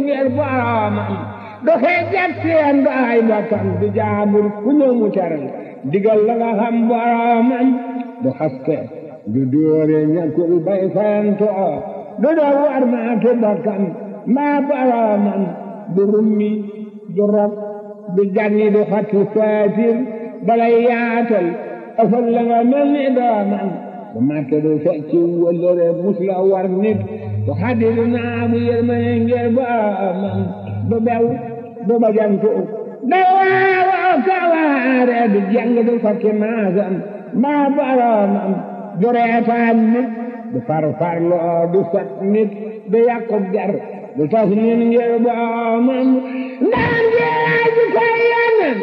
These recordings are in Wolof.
ngir boroomam du xeejat seen du ay bokkam du jaabur ku ñëw mu teral digal la nga xam boroomam du xaste du dóore ñàkkul bay fayantoo du doo war maatu bokkam maa boroomam du rummi du rob du janni du xatti saatir balay yaatal ëfal la nga mel ni doomam du màtte du fecci wëllëre mus la war nit du xaddi du naabu yërmane ngir boroomam du bew du bajantu da waawoo kawaare du jàng du fakki maasam maa boroomam du reetaan nit du farfarloo du sot nit du yàqub jar du tas nit ngir boroomam ndaan jeeyaa ji koy yonen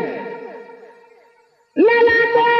lala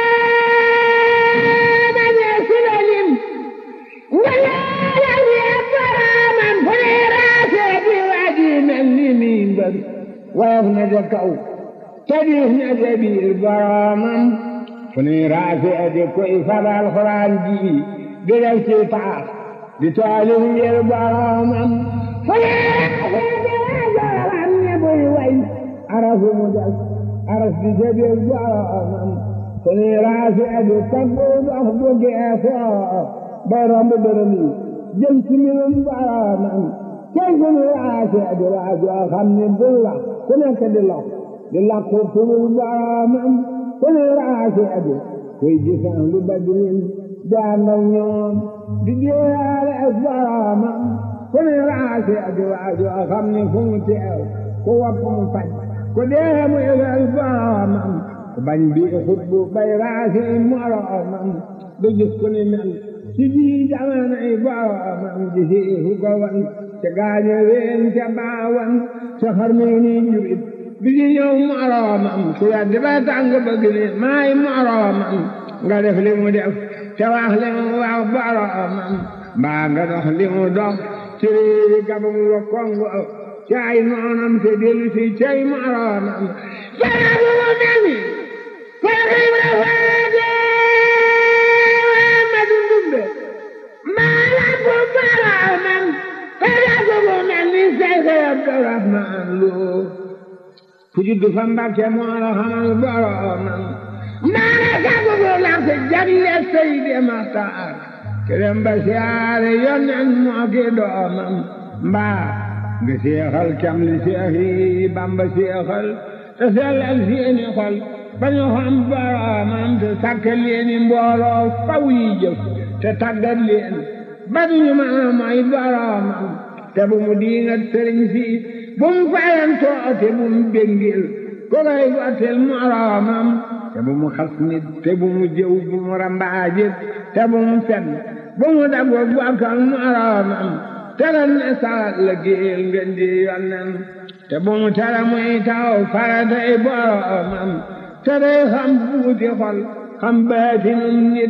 mooma ñee sinalim nga leela ñee boroomam fu ne raasee di waji mel ni mimbar woyof na ca kaw te diis na ca biir boroomam fu ne raasee di koy fabal xuraan ji di def ci taax di taalif ngir boroomam fu ne raasee di wajoram ne buy way arafu mu des aras di ca biir boroomam fu ne raasee di taggu dox bu geesoo bay romb dërëm yi jëm ci mbirum boroomam tey fu ne raasee di waajoo xam ne bul wax ku nekk di lox di lakku turul boroomam fu ne raasee di koy gisaan lu badrin di ànd ak ñoom di jéeyaale ak boroomam fu ne raasee di waajoo xam ne fu mu teew ku wopp mu faj ku dee mu yëgal boroomam ku bañ bi xutbu bay raasee moroomam du gis ku ni mel ci ji jamonoy boroomam ji si fu ko wan ca gaañe ween ca baawan ca xarnu ni jurit bi ci ñëw moroomam ku yaddi ba tàng bëgg ni maay moroomam nga def li mu def ca wax li mu wax boroomam mbaa nga dox li mu dox ci réewi gabam wa kongo ci ay noonam te dellu si cay moroomam fara bu mu mel ni fara ibra faade ma dundumbe maa la bu boroomam fara bu mu mel ni Seex Abdurahmaan Lo ku juddu fa Mbàkke moo la xamal boroomam maana sagu bu lax jagle Seydi Maxtaar kerem ba siyaare yonen moo ki doomam mbaa nga seexal cam li seex yi Bamba seexal te sellal seeni xol ba ñu xam boroomam te sàkkal leeni mbooloo faw yi jëf te tàggat leen ba duñu mën a mooy boroomam te bu mu diingat sëriñ si bu mu fayantoo te bu mu béngil ko koy gottil moroomam te bu mu xas nit te bu mu jëw bu mu rambaajit te bu mu fen bu mu dago bokkal moroomam te lan ne saat la géel ngeen di yonnen te bu mu tere muy taw faratay boroomam te day xam buuti xol xam baatinum nit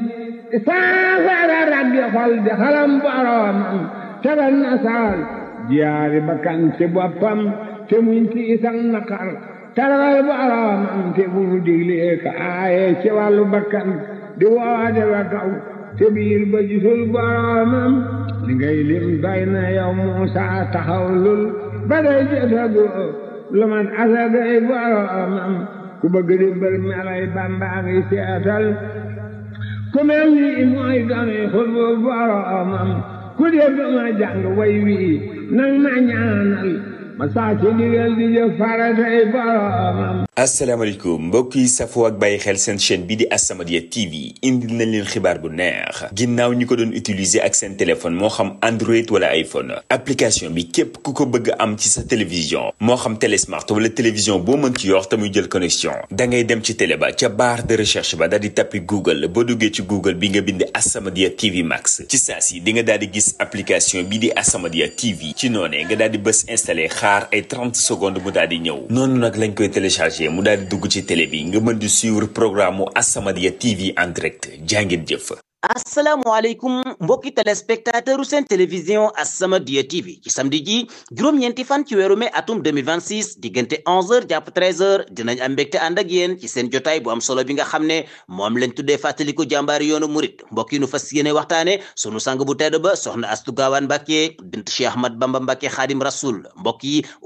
saafara raggi xol di xalam boroomam te lan ne saal jiyaari bakkan ci boppam te muñ tiisan naqar tarawal boroomam te bu mu diglee ka aaye ci wàllu bakkan di woode wa kaw te biir ba gisul boroomam li ngay lim doy na yow Muusa taxaw lul ba day jotagu lu man asagay boroomam ku bëgg di mbër melay Bamba ngi seetal ku mel ni mooy dooni xutbu boroomam ku dégg ma jàng way wii nang ma ñaanal ma saa ci ndigal di jëf faratay boroomam asalaamaaleykum mbokk yi safoo ak bàyyi xel seen chaîne bii di As-Samadiyya TV indil nañ leen xibaar bu neex ginnaaw ñi ko doon utiliser ak seen téléphone moo xam Android wala iPhone application bi képp ku ko bëgg am ci sa télévision moo xam télé smart wala télévision boo mën ci yor te muy jël connexion da ngay dem ci télé ba ca barre de recherche ba daal di tappi Google boo duggee ci Google bi nga bind As-Samadiyya TV Max ci saa si di nga daal di gis application bii di As-Samadiyya TV ci noonee nga daal di bës installé xaar ay 30 secondes mu daal di ñëw noonu nag lañ koy téléchargé mu daal di dugg ci télé bi nga mën di suivre programme mu As-Samadiyya TV en direct jàngeen jëf. asalaamaaleykum mbokki téléspectateur seen télévision As-Samadiyya TV ci samedi ji juróom-ñeenti fan ci weeru mai atum 2026 diggante 11h jàpp 13h dinañ am mbégte ànd ak yéen ci seen jotaay bu am solo bi nga xam ne moom lañ tuddee fàttaliku jàmbaari yoonu murit mbokk yi nu fas yéene waxtaane sunu sang bu tedd ba soxna Astu Gaawaan Mbàkke bint Cheikh Ahmad Bamba Mbàkke Xaadim Rasul mbokk yi